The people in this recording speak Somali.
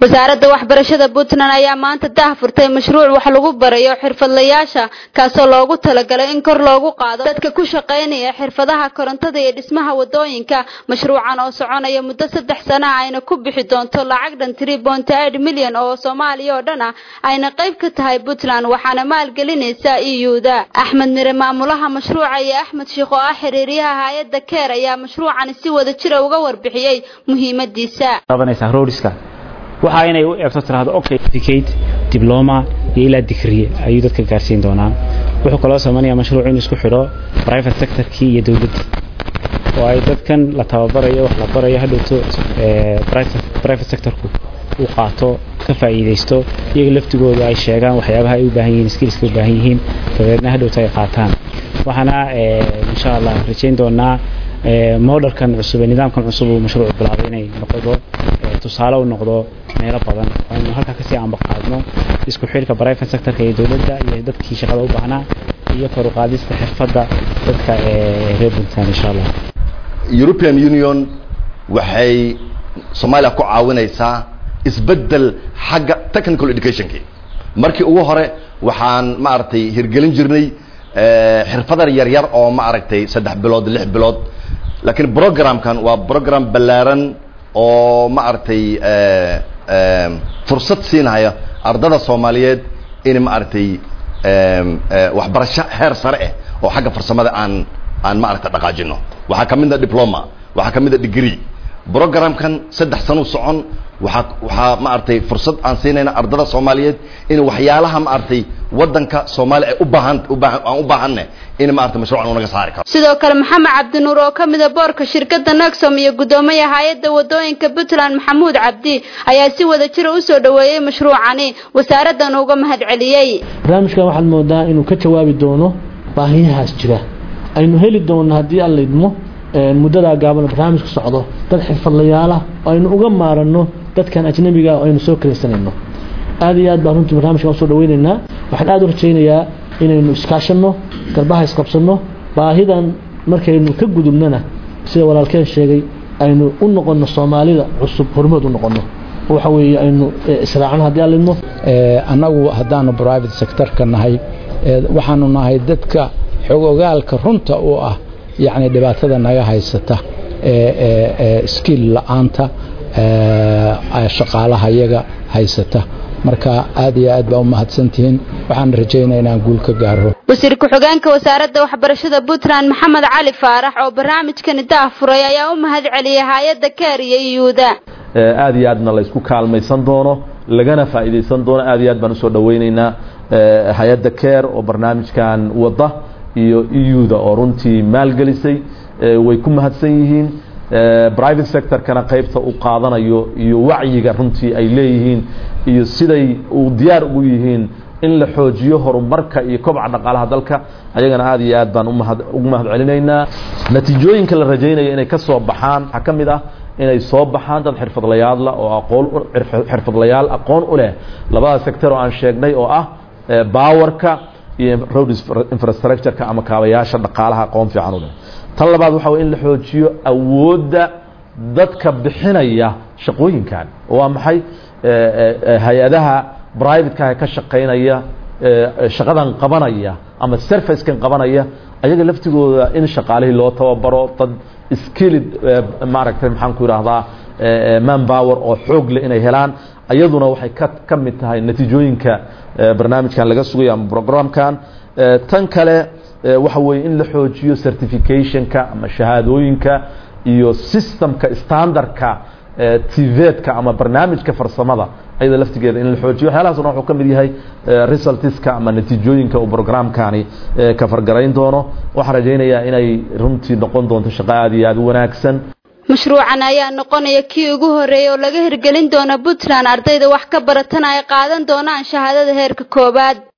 wasaaradda waxbarashada puntland ayaa maanta daahfurtay mashruuc wax lagu barayo xirfadlayaasha kaasoo loogu talagalay in kor loogu qaado dadka ku shaqaynaya xirfadaha korontada iyo dhismaha wadooyinka mashruucan oo soconaya muddo saddex sana ayna ku bixi doonto lacag dhan three point eight milyan oo soomaaliya oo dhan ah ayna qayb ka tahay puntland waxaana maalgelinaysa iyuuda axmed mire maamulaha mashruuca iyo axmed sheikh oo ah xiriiryaha hay-adda keer ayaa mashruucani si wada jira uga warbixiyey muhiimadiisa waxa inay u eegto tiraahdo okay certificate diploma iyo ilaa digriye ayuu dadka gaarsiin doonaa wuxuu kaloo samaynayaa mashruuc in isku xidho private sectorkii iyo dowladda oo ay dadkan la tababarayo wax la barayo hadhowto private sectorku uu qaato ka faa'iidaysto iyaga laftigooda ay sheegaan waxyaabaha ay u baahan yihiin skillska u baahan yihiin dabeedna hadhowto ay qaataan waxaana insha allah rajayn doonaa modelkan cusub ee nidaamkan cusub uu mashruucu bilaabay inay noqdo tusaale u noqdo meelo badan aynu halkaa kasii ambaqaadno isku xidhka private sectorka iyo dowladda iyo dadkii shaqada u baahnaa iyo kor u qaadista xirfadda dadka ee reer puntland insha allah european union waxay soomaaliya ku caawinaysaa isbeddel xagga technical educationki markii ugu hore waxaan maaragtay hirgelin jirnay xirfadar yar yar oo maaragtay saddex bilood lix bilood laakiin programkan waa program ballaaran oo maaragtay fursad siinaya ardada soomaaliyeed in maaragtay waxbarasho heer sare ah oo xagga farsamada aan aan maaragtay dhaqaajino waxaa ka mid a diploma waxaa ka mid a degree programkan saddex sano socon waxaa waxaa maaragtay fursad aan siinayna ardada soomaaliyeed in waxyaalaha maaragtay waddanka soomaaliya ay u baahan ubaahan aan u baahanne in maaragtay mashruucan uu naga saari karo sidoo kale maxamed cabdinuur oo ka mida boorka shirkadda nagsom iyo guddoomiya hay-adda wadooyinka puntland maxamuud cabdi ayaa si wada jira usoo dhoweeyey mashruucani wasaaraddan uga mahad celiyey barnaamijkan waxaad moodaa inuu ka jawaabi doono baahiyahaas jira aynu heli doonno haddii aan laydmo muddadaa gaaban barnaamijka socdo dad xirfadlayaalah oo aynu uga maaranno dadkan ajnabiga oo aynu soo karaysanayno aad iyo aad baan runtii barnaamijkan usoo dhaweynaynaa waxaan aad u rajaynayaa inaynu iskaashanno garbaha isqabsanno baahidan markaynu ka gudubnana sida walaalkeen sheegay aynu u noqonno soomaalida cusub hormood u noqonno waxa weeye aynu israacno haddii aan lidmo annagu haddaanu private sectorka nahay waxaanu nahay dadka xogogaalka runta u ah yacni dhibaatada naga haysata skill la-aanta shaqaalaha iyaga haysata marka aad iyo aad baa u mahadsantihiin waxaan rajaynaa inaan guul ka gaaro wasiir ku-xigeenka wasaaradda waxbarashada puntland maxamed cali faarax oo barnaamijkani daafuray ayaa u mahad celiyay hay-adda keer iyo iyuuda aad iyo aadna laysku kaalmaysan doono lagana faa'iidaysan doono aad iyo aad baan usoo dhaweynaynaa hay-adda keer oo barnaamijkan wadda iyo iyuda oo runtii maalgelisay way ku mahadsan yihiin private sectorkana qaybta u qaadanayo iyo wacyiga runtii ay leeyihiin iyo siday u diyaar ugu yihiin in la xoojiyo horumarka iyo kobca dhaqaalaha dalka ayagana aad iyo aad baan ugu mahad celinaynaa natiijooyinka la rajaynaya inay ka soo baxaan waxaa ka mid ah inay soo baxaan dad xirfadlayaalla oo aqoon xirfadlayaal aqoon u leh labada sector oo aan sheegnay oo ah bawarka iyo road infrastructureka ama kaabayaasha dhaqaalaha aqoon fiican u leh tan labaad waxa way in la xoojiyo awoodda dadka bixinaya shaqooyinkan waa maxay hay-adaha privatekaha ka shaqaynaya shaqadan qabanaya ama servicekan qabanaya ayaga laftigooda in shaqaalihii loo tababaro dad skilled maaragtay maxaan ku idhaahdaa man power oo xoog leh inay helaan ayaduna waxay ka ka mid tahay natiijooyinka barnaamijkan laga sugayo ama programkan tan kale waxa weeye in la xoojiyo certificationka ama shahaadooyinka iyo systemka standardka tvedka ama barnaamijka farsamada ayada laftigeeda in la xoojiyo waxyaalahaasna wuxuu ka mid yahay resultiska ama natiijooyinka uu programkani ka fargarayn doono waxaan rajaynayaa inay runtii noqon doonto shaqo aad iyo aad u wanaagsan mashruucan ayaa noqonaya kii ugu horreeyay oo laga hirgelin doono puntland ardayda wax ka baratana ay qaadan doonaan shahaadada heerka koowaad